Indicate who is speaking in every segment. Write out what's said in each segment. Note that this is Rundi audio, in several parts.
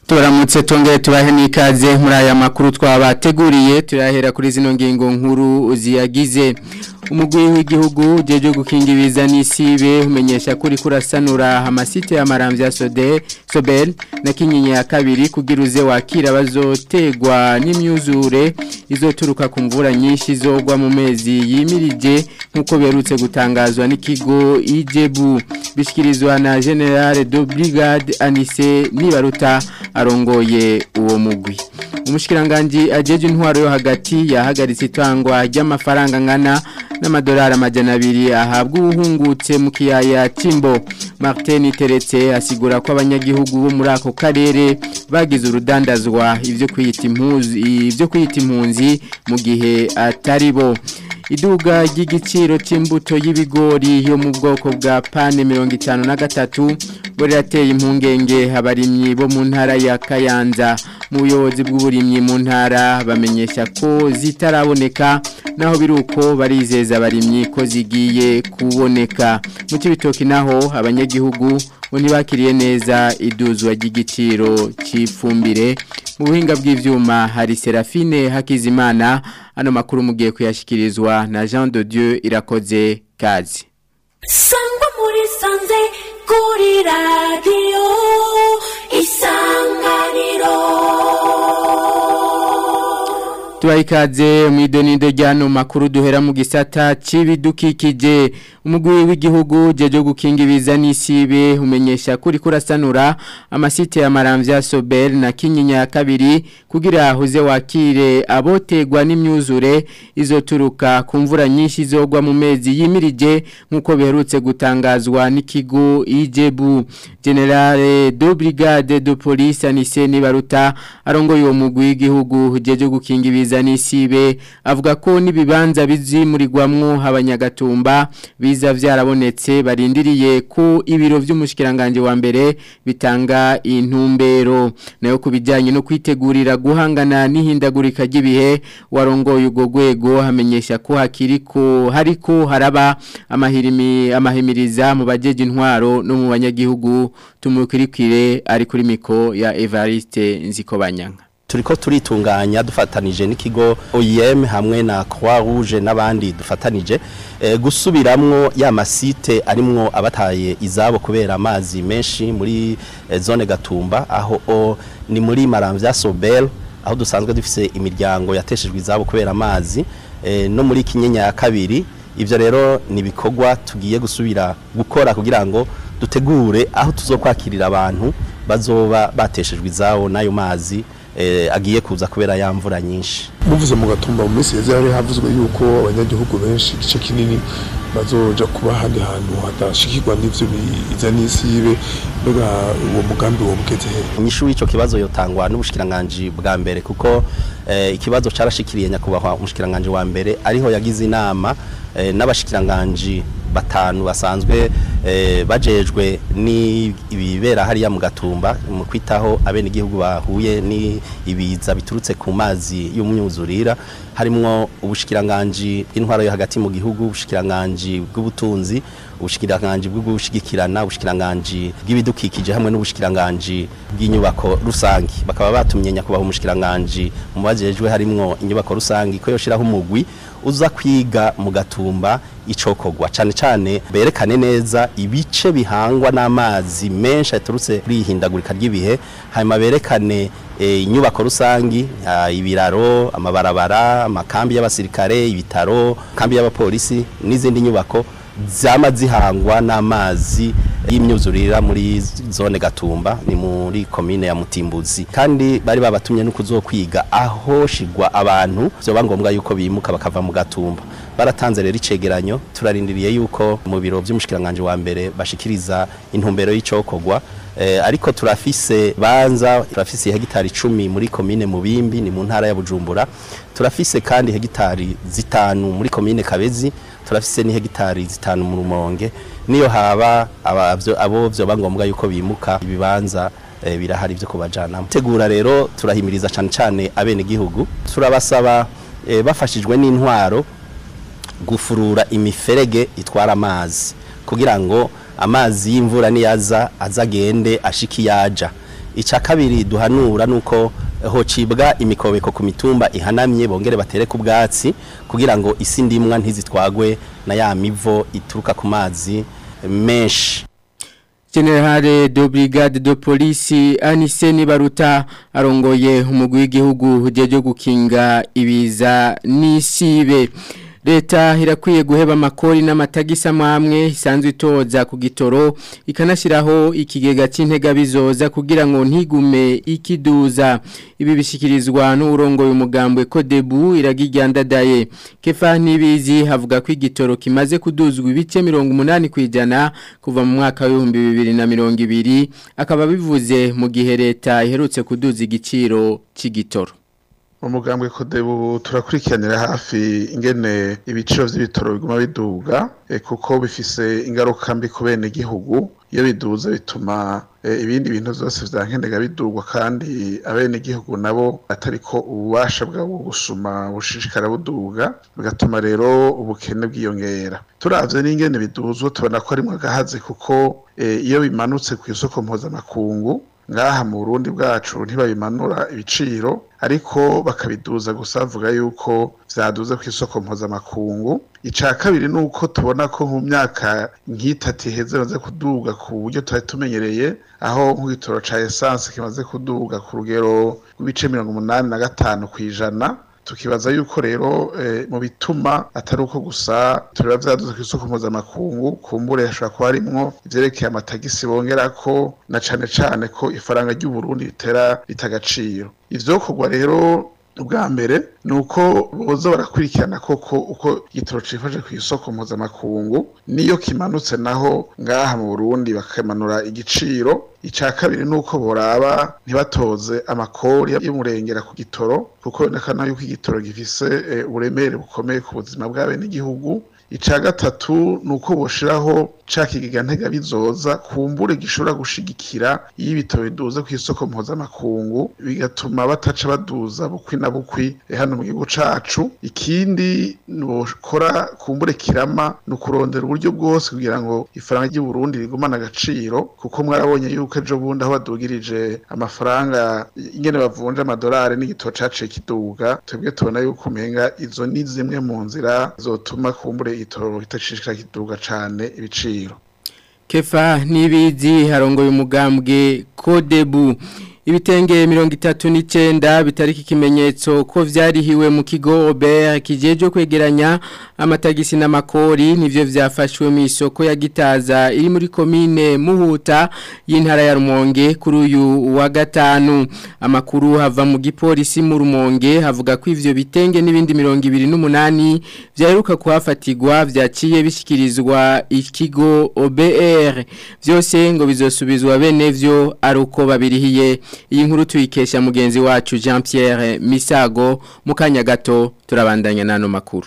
Speaker 1: turamutse tongere tubahe n'ikaze muri aya makuru twabateguriye turahera kuri zino ngingo nkuru ziyagize umugwi w'igihugu jeje gukinga ibiza n'isibe umenyesha kuri kurasanura amasite y'amaramvya Sode Sobel na kinyinya ya kabiri kugira uze wakira bazotegwa n'imyuzure izoturuka ku mvura nyinshi zogwa mu mezi yimirije nkuko berutse gutangazwa n'ikigo Ijebu bishikirizwa na General de Brigade Anise Nibaruta arongoye uwo mugwi umushikiranganje ajeje intwaro yo hagati yahagaritse itangwa ry'amafaranga ngana n'amadolari amajana abiri ahabwa ubuhungutse mu kiyaya Timbo Martin Teretse asigura ko abanyagihugu bo muri ako karere bagize urudandazwa ivyo kwita impuzi ivyo kwita impunzi mu gihe atari bo iduga ry'igiciro cy'imbuto y'ibigori yo mu bwoko bwa pane mirongo itanu na gatatu burateye impungenge abarimyi bo mu ntara ya kayanza mu buyobozi bw'uburimyi mu ntara bamenyesha ko zitaraboneka naho biri uko barizeza abarimyi ko zigiye kuboneka mu cy'ibitoki naho abanyagihugu bo ntibakiriye neza iduzwa ry'igiciro cy'ifumbire mu buhinga bw'ibyuma hari serafine hakizimana ano makuru mugiye kuyashyikirizwa na jean de dieu irakoze kazi
Speaker 2: sangwa muri sanze kuri radiyo isanganiro
Speaker 1: tubaha ikaze mu idonido ry'ano makuru duhera mu gisata cy'ibidukikije umugwi w'igihugu jeje gukinga ibiza n'isibe umenyesha kuri kurasanura amasite ya maramvya Sobel na Kinyinya ya kabiri kugira huze wakire abotegwa n'imyuzure izoturuka ku mvura nyinshi zogwa mu mezi yimirije nkuko biherutse gutangazwa n'ikigo Ijebu General de Brigade de Police Anise Nibaruta arongoye uwo mugwi w'igihugu jeje gukinga ibiza n'isibe avuga ko nibibanza bizimurirwamwo abanyagatumba biza vyarabonetse barindiriye ko ibiro vy'umushikiranganje wa mbere bitanga intumbero nayo kubijanye no kwitegurira guhangana n'ihindagurika ry'ibihe warongoye ugo gwego hamenyesha ko hakiriko hariko haraba amahirimi amahimiriza mu bajeje intwaro no mu banyagihugu tumukirikire ari kuri miko ya Evariste Nzikobanyanga
Speaker 3: turiko turitunganya dufatanije n'ikigo OIM hamwe na Croix Rouge n'abandi dufatanije e, gusubiramwo ya masite arimwo abataye izabo kubera amazi menshi muri e, zone Gatumba aho o, ni muri Maramvya Sobel aho dusanzwe dufise imiryango yateshejwe izabo kubera amazi e, no muri Kinyenya ya kabiri ivyo rero ni bikorwa tugiye gusubira gukora kugira ngo dutegure aho tuzokwakirira abantu bazoba bateshejwe izabo nayo mazi eh, agiye kuza kubera ya mvura nyinshi
Speaker 4: muvuze mu gatumba mu minsi yeze hari havuzwe yuko abanyagihugu benshi igice kinini bazoja kuba handi hantu hadashikirwa n'ivyo biza n'isibe mbega uwo mugambi wo mugeze he
Speaker 3: inyishu y'ico kibazo yotangwa n'ubushikiranganje bwa mbere kuko eh, ikibazo carashikiriye nyakubahwa umushikiranganje wa mbere ariho yagize inama eh, n'abashikiranganje batanu basanzwe eh, bajejwe ni ibibera hariya mu gatumba mu kwitaho abene igihugu bahuye ni ibiza biturutse ku mazi y'umyuzurira harimwo ubushikiranganje intwaro yo hagati mu gihugu ubushikiranganje bw'ubutunzi ubushikiranganje bwo gushigikirana ubushikiranganje bw'ibidukikije hamwe n'ubushikiranganje bw'inyubako rusangi bakaba batumye nyakubaho umushikiranganje mu bajejwe harimwo inyubako rusangi ko yoshiraho umugwi uza kwiga mu gatumba icokogwa cyane cyane berekane neza ibice bihangwa n'amazi menshi aturutse kuri ihindagurika ry'ibihe hanyuma berekane inyubako rusangi ibiraro amabarabara amakambi y'abasirikare ibitaro kambi y'abapolisi n'izindi nyubako zama zihangwa n'amazi y'imyuzurira muri zone gatumba ni muri komine ya mutimbuzi kandi bari babatumye no kuzokwiga aho shigwa abantu byoba ngombwa yuko bimuka bakava mu gatumba baratanze rero icegeranyo turarindiriye yuko mu biro by'umushikiranganje wa mbere bashikiriza intumbero y'icokogwa eh, ariko turafise banza turafise hegitari 10 muri komine mubimbi ni mu ntara ya Bujumbura turafise kandi hegitari zitanu muri komine Kabezi turafise ni hegitari zitanu mu Rumonge niyo haba abavyo abo byo bangombwa yuko bimuka ibibanza e, birahari byo kubajana tegura rero turahimiriza cyane cyane abene gihugu turabasaba e, bafashijwe n'intwaro gufurura imiferege itwara amazi kugira ngo amazi y'imvura niyaza azagende ashiki yaja icya kabiri duhanura nuko hocibwa imikobeko ku mitumba ihanamye bongere batere ku bwatsi kugira ngo isi ndimwa ntizitwagwe na ya mivo ituruka ku mazi menshi
Speaker 1: Generale de Brigade de Police Aniseni Baruta arongoye umugwi w'igihugu ujeje gukinga ibiza n'isibe Leta irakwiye guheba amakori n'amatagisa amwe isanzwe itoza ku gitoro ikanashyiraho ikigega cy'intega bizoza kugira ngo ntigume ikiduza ibi bishyikirizwa n'uburongoye umugambwe Kodebu iragijyandadaye Kefa Nibizi havuga ko igitoro kimaze kuduzwa ibice mirongo umunani ku ijana kuva mu mwaka w'ibihumbi bibiri na mirongo ibiri akaba bivuze mu gihe leta iherutse kuduza igiciro cy'igitoro
Speaker 5: umugambwe kodebu turakurikiranira hafi ingene ibiciro vy'ibitoro biguma biduga eh, kuko bifise ingaruka mbi ku bene gihugu iyo biduze bituma eh, ibindi bintu vyose vyankenega bidugwa kandi abene gihugu nabo atariko ububasha bwabo gusuma bushishikara buduga bigatuma rero ubukene bwiyongera turavye n'ingene biduzwa tubona ko arimwe agahaze kuko eh, iyo bimanutse ku isoko mpuzamakungu ngaha mu Burundi bwacu ntibabimanura ibiciro ariko bakabiduza gusa bavuga yuko vyaduze ku isoko mpuzamakungu ica kabiri nuko tubona ko mu myaka nk'itatu iheze maze kuduga ku buryo tutari tumenyereye aho nk'igitoro ca essence kimaze kuduga ku rugero rw'ibice mirongo umunani na gatanu kw'ijana tukibaza yuko rero eh, mu bituma atari uko gusa tureba vyaduze ku isoko mpuzamakungu kumbure hashobora kuba harimwo ivyerekeye amatagisi bongerako na cane cane ko ifaranga ry'uburundi ritera ritagaciro ivyokorwa rero ubwa mbere ni uko boza barakurikirana koko uko igitoro cifashe ku isoko mpuzamakungu niyo kimanutse naho ngaha mu burundi bakamanura igiciro ica kabiri ni uko boraba ntibatoze amakori y'umurengera ku gitoro kuko bibonekana yuko igitoro gifise eh, uburemere bukomeye ku buzima bw'abenegihugu ica gatatu ni uko boshiraho ca kigega ntega bizoza kumbure gishobora gushigikira iyo ibitabo biduze ku isoko mpuzamakungu bigatuma bataca baduza bukwi na bukwi eh, hano mu gihugu cacu ikindi bokora kumbure kirama ni ukurondera uburyo bwose kugira ngo ifaranga ry'u Burundi rigumane agaciro kuko mwarabonye yuko ejo bundi aho badugirije amafaranga ingene bavunja amadolari n'igitoro caciye kiduga twebwe tubona yuko umenga izo ni zimwe mu nzira zotuma kumbure igitoro kitashishikara kiduga cane ibiciro
Speaker 1: Kefa nibizi harongoye umugambwe Kodebu ibitenge mirongo itatu n'icenda bitariki ikimenyetso ko vyarihiwe mu kigo Robert kijeje kwegeranya amatagisi n'amakori nivyo vyafashwe mu isoko ya Gitaza iri muri komine Muhuta y'intara ya Rumonge kuri uyu wa gatanu amakuru hava mu gipolisi mu Rumonge havuga ko ivyo bitenge n'ibindi mirongo ibiri n'umunani vyaheruka kuhafatirwa vyaciye bishikirizwa ikigo OBR vyose ngo bizosubizwa bene vyo ari uko babirihiye iyi nkuru tuyikesha mugenzi wacu Jean Pierre Misago mu kanya gato turabandanya nano makuru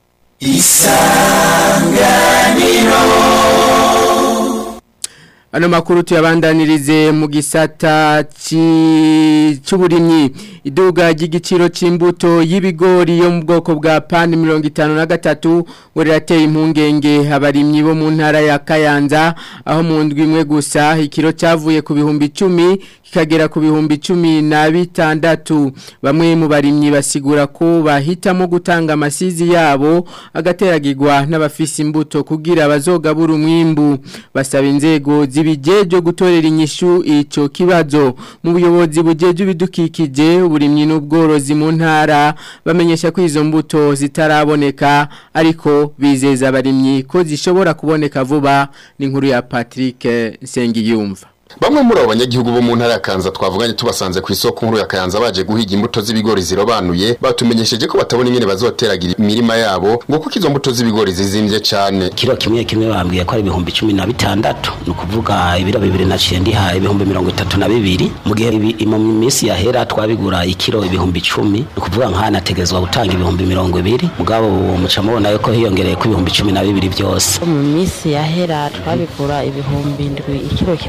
Speaker 1: Ano makuru tuyabandanirize mu gisata cy'uburimyi iduga ry'igiciro c'imbuto y'ibigori yo mu bwoko bwa pan 53 werateye impungenge abarimyi bo mu ntara ya Kayanza aho mu ndwi imwe gusa ikiro cyavuye ku bihumbi 10 kikagera ku bihumbi 10 na bitandatu bamwe mu barimyi basigura ko bahitamo gutanga amasizi yabo agateragirwa n'abafisi imbuto kugira bazogabura umwimbu basaba inzego zibijeje gutorera inyishu ico kibazo mu buyobozi bujeje ibidukikije uburimyi n'ubworozi mu ntara bamenyesha ko izo mbuto zitaraboneka ariko bizeza abarimyi ko zishobora kuboneka vuba ni nkuru ya Patrick Nsengiyumva
Speaker 6: Bamwe muri abo banyagihugu bo mu ntara ya Kanza twavuganye tubasanze ku isoko nkuru ya Kanza baje guhiga imbuto z'ibigori zirobanuye batumenyesheje ko batabona ingene bazoteragira imirima yabo ngo kuko izo mbuto z'ibigori zizimvye cane
Speaker 7: kiro kimwe kimwe bambwiye ko ari ibihumbi cumi na bitandatu ni ukuvuga ibiro bibiri naciye ndiha ibihumbi mirongo itatu na bibiri mu gihe ibi- mu minsi yahera twabigura ikiro ibihumbi icumi ni ukuvuga nk'aha nategezwa gutanga ibihumbi mirongo ibiri mugabo ubu muca mubona yuko hiyongereye ko ibihumbi cumi na bibiri byose
Speaker 8: mu minsi yahera twabigura ibihumbi indwi ikiro kimwe cyaba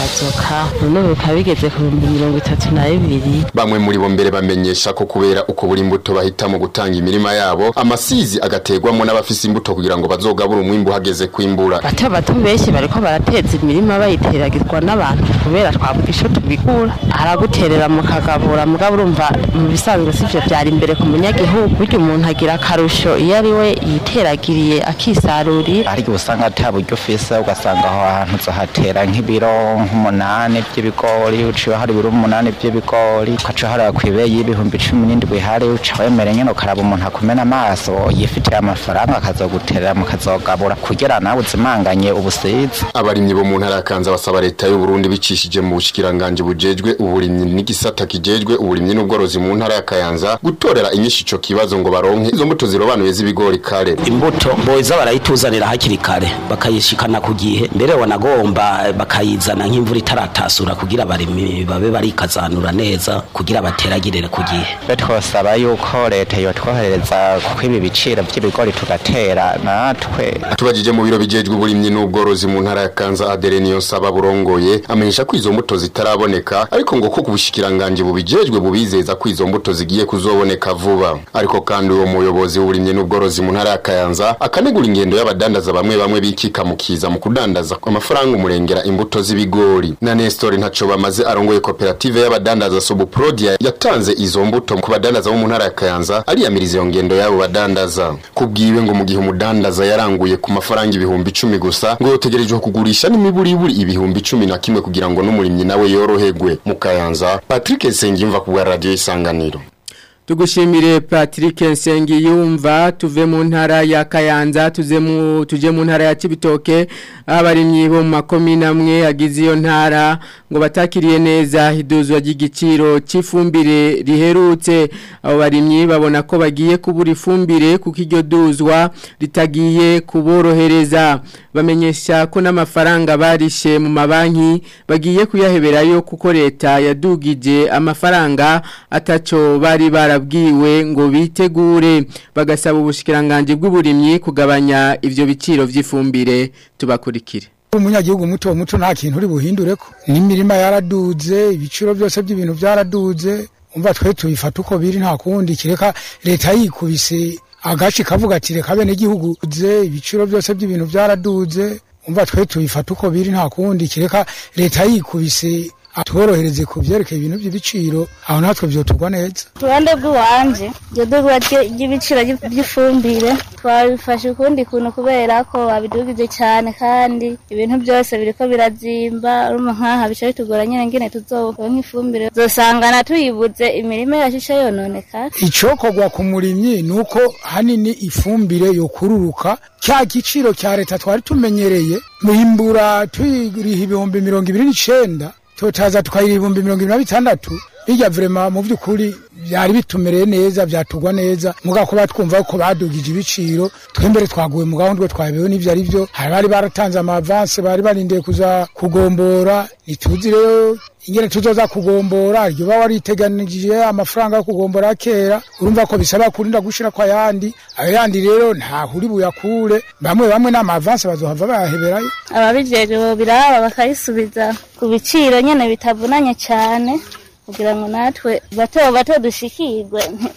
Speaker 8: agazoka none bikaba bigeze ku bihumbi mirongo itatu na bibiri
Speaker 6: bamwe muri bo mbere bamenyesha ko kubera uko buri imbuto bahitamo gutanga imirima yabo amasizi agategwamo n'abafise imbuto kugira ngo bazogabure umwimbu hageze kwimbura
Speaker 8: bato bato benshi bariko barateza imirima bayiteragirwa n'abantu kubera twavuga isho tubigura araguterera mu kagabura mugabo urumva mu bisanzwe sivyo vyari imbere ku munyagihugu burya umuntu agira akarusho iyo ari we yiteragiriye akisarurira
Speaker 9: ariko usanga ata buryo ufise ugasanga aho hantu uzohatera nk'ibiro nk'umunani by'ibigori uciye hari ibiro umunani by'ibigori ukaca haraba kw'ibeyi y'ibihumbi cumi n'indwi hari uca wemera nyene ukaraba umuntu akumena amaso yifitiye amafaranga akazoguterera mukazogabura kugira nawe uzimanganye ubusizi
Speaker 6: abarimyi bo mu ntara ya Kanza basaba leta y'u Burundi bicishije mu bushikiranganje bujejwe uburimyi n'igisata kijejwe uburimyi n'ubworozi mu ntara ya Kayanza gutorera inyishu ico kibazo ngo baronke izo mbuto zirobanuye z'ibigori kare
Speaker 7: imbuto boza barayituzanira hakiri kare bakayishikana ku gihe mbere wanagomba bakayizana nk'imvura itaratasura kugira abarimyi babe barikazanura neza kugira bateragirire ku gihe
Speaker 9: twe twosaba yuko leta yotwohereza kuko ibi biciro by'ibigori tugatera natwe
Speaker 6: tubajije mu biro bijejwe uburimyi n'ubworozi mu ntara ya Kanza Adere niyo saba burongoye amenyesha ko izo mbuto zitaraboneka ariko ngo ko kubushikiranganje bubijejwe bubizeza ko izo mbuto zigiye kuzoboneka vuba ariko kandi uwo muyobozi w'uburimyi n'ubworozi mu ntara ya Kayanza akanegura ingendo y'abadandaza bamwe bamwe bikika mukiza mu kudandaza amafaranga umurengera imbuto z'ibigori na Nestor ntaco bamaze arongoye koperative y'abadandaza Sobuprodia yatanze izo mbuto ku badandaza bo mu ntara ya Kayanza ariyamiriza iyo ngendo y'abo badandaza kubwiwe ngo mu gihe umudandaza yaranguye ku mafaranga ibihumbi icumi gusa ngo yotegerejwe kugurisha n'imiburiburi ibihumbi cumi na kimwe kugira ngo n'umurimyi nawe yoroherwe mu Kayanza Patrick Sengimva ku bwa radio isanganiro
Speaker 1: Tugushimire Patrick Nsengiyumva tuve mu ntara ya Kayanza tuze mu tuje mu ntara ya Cibitoke abarimyi bo mu makomine amwe agize iyo ntara ngo batakiriye neza hiduzwa ry'igiciro cy'ifumbire riherutse abo barimyi babona ko bagiye kubura ifumbire kuko iryo duzwa ritagiye kuborohereza bamenyesha ko n'amafaranga barishe mu mabanki bagiye kuyaheberayo kuko leta yadugije amafaranga ataco bari barabwiwe ngo bitegure bagasaba ubushikiranganje bw'uburimyi kugabanya ivyo biciro vy'ifumbire tubakurikire
Speaker 10: umunyagihugu muto muto nta kintu uri buhindure ko n'imirima yaraduze ibiciro byose by'ibintu byaraduze umva twe tubifata uko biri nta kundi kireka leta yikubise agace kavuga ati reka bene igihugu ze ibiciro byose by'ibintu byaraduze umva twe tubifata uko biri nta kundi kireka leta yikubise atworohereze ku byerekeye ibintu by'ibiciro aho natwe byotugwa neza
Speaker 11: ruhande rw'iwanje iryo dugwa ry'ibiciro by'ifumbire twabifashe ukundi kuntu kubera ko babidugije cyane kandi ibintu byose biriko birazimba urumva nk'aha bica bitugora nyine ngene tuzoba nk'ifumbire zosangana tuyibuze imirima yacu ica yononekara
Speaker 10: icokorwa ku murimyi ni uko hanini ifumbire yokururuka cya giciro cya leta twari tumenyereye muhimbura tuyiriha ibihumbi mirongo ibiri n'icenda totaza tukayira ibihumbi mirongo ibiri na bitandatu bijya vrema mu by'ukuri byari bitumereye neza byatugwa neza muga ko batwumva ko badugije ibiciro twembere twaguye mu gahunda twabeho n'ivyo ari byo hari bari baratanze amavanse bari barindiye kuza kugombora ntituzi rero ingene tuzoza kugombora iryo baba wariteganije amafaranga yo kugombora kera urumva ko bisaba kurinda gushira kwa yandi ayo yandi rero nta huri buyakure bamwe bamwe n'amavanse bazohava bayaheberayo
Speaker 11: ababijejwe biraba bakayisubiza ku biciro nyene bitavunanye cyane kugira ngo natwe bato bato dushikirwe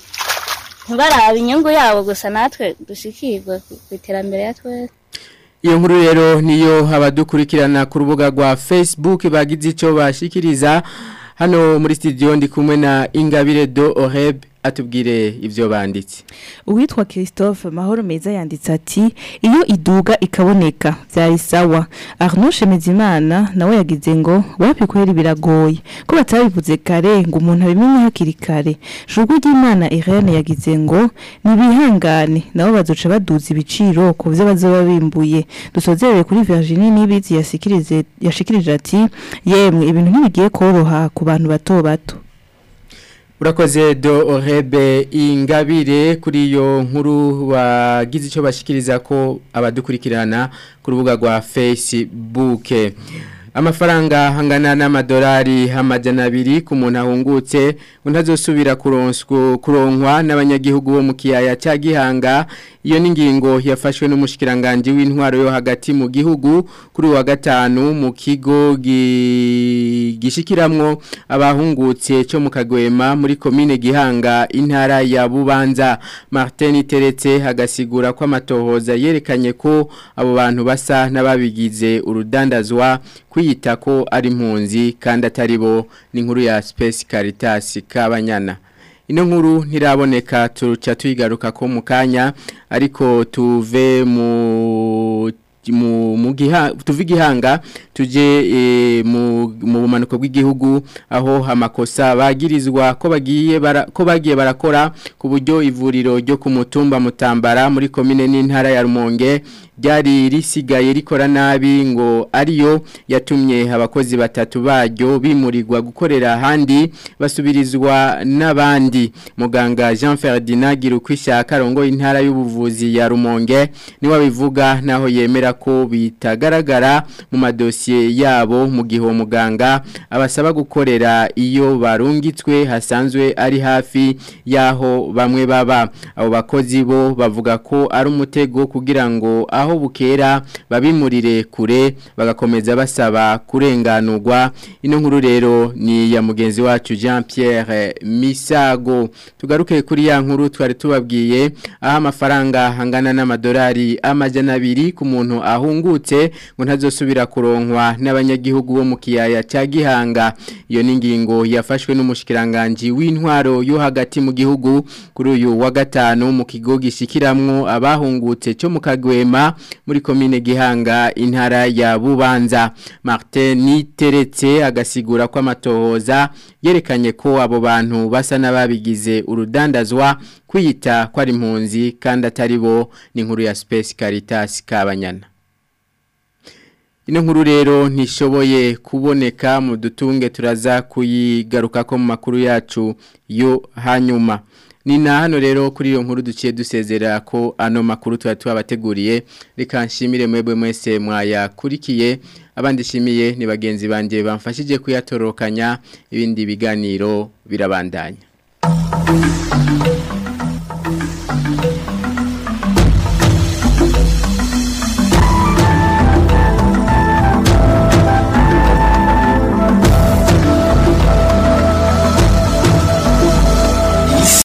Speaker 11: ntibarabe inyungu yabo gusa natwe dushikirwe ku iterambere ya twese
Speaker 1: iyo nkuru rero niyo abadukurikirana ku rubuga rwa Facebook bagize icyo bashikiriza hano muri studio ndi kumwe na Ingabire do Oreb atubwire ivyo banditse
Speaker 12: uwitwa Christophe Mahoro meza yanditse ati iyo iduga ikaboneka byari sawa Arnaud Shemezimana nawe yagize ngo wapi kweri biragoye ko batabivuze kare ngo umuntu abimenye hakiri kare Jugu ry'Imana Irene yagize ngo nibihangane nabo bazoca baduza ibiciro ku byo bazoba bimbuye dusozerere kuri Virginie Nibizi yasikirize yashikirije ati yemwe ibintu ntibigiye koroha ku bantu bato bato
Speaker 1: Urakoze do orebe ingabire kuri iyo nkuru wagize icyo bashikiriza ko abadukurikirana ku rubuga rwa Facebook amafaranga hangana n'amadolari amajana abiri ku muntu ahungutse ngo ntazosubira kuronswa kuronkwa n'abanyagihugu bo mu kiyaya cya gihanga iyo ni ingingo yafashwe n'umushikiranganje w'intwaro yo hagati mu gihugu kuri wa gatanu mu kigo gishikiramwo abahungutse cyo mu kagwema muri komine gihanga intara ya bubanza Martin Teretse agasigura ko amatohoza yerekanye ko abo bantu basa n'ababigize urudandazwa kwiyita ko ari impunzi kandi atari bo ni inkuru ya Space Caritas kabanyana ino nkuru ntiraboneka tuca tuyigaruka ko mu kanya ariko tuve mu mu mu giha tuvi gihanga tuje e, mu mu bumanuko bw'igihugu aho amakosa bagirizwa ko bagiye bara, ko bagiye barakora ku buryo ivuriro ryo ku mutumba mutambara muri komine n'intara ya Rumonge ryari risigaye rikora nabi ngo ariyo yatumye abakozi batatu baryo bimurirwa gukorera ahandi basubirizwa n'abandi muganga Jean Ferdinand Girukwishaka rongo intara y'ubuvuzi ya Rumonge niwe bivuga naho yemera ko bitagaragara mu madosiye yabo mu gihe uwo muganga abasaba gukorera iyo barungitswe hasanzwe ari hafi y'aho bamwe baba abo bakozi bo bavuga ko ari umutego kugira ngo aho bukera babimurire kure bagakomeza basaba kurenganurwa ino nkuru rero ni ya mugenzi wacu Jean Pierre Misago tugaruke kuri ya nkuru twari tubabwiye aho amafaranga hangana n'amadolari amajana abiri ku muntu ahungutse ngo ntazosubira kuronkwa n'abanyagihugu bo mu kiyaya cya Gihanga iyo ni ingingo yafashwe n'umushikiranganje w'intwaro yo hagati mu gihugu kuri uyu wa gatanu mu kigo gishikiramwo abahungutse cyo mu kagwema muri komine Gihanga intara ya Bubanza Martin Niteretse agasigura ko amatohoza yerekanye ko abo bantu basa n'ababigize urudandazwa kwiyita ko ari impunzi kandi atari bo ni inkuru ya Space Caritas kabanyana Ino nkuru rero ntishoboye kuboneka mu dutunge turaza kuyigaruka ko mu makuru yacu yo hanyuma ni na hano rero kuri iyo nkuru duciye dusezera ko ano makuru tuba tubabateguriye reka nshimire mwebwe mwese mwayakurikiye abandi shimiye ni bagenzi banjye bamfashije kuyatorokanya ibindi biganiro birabandanya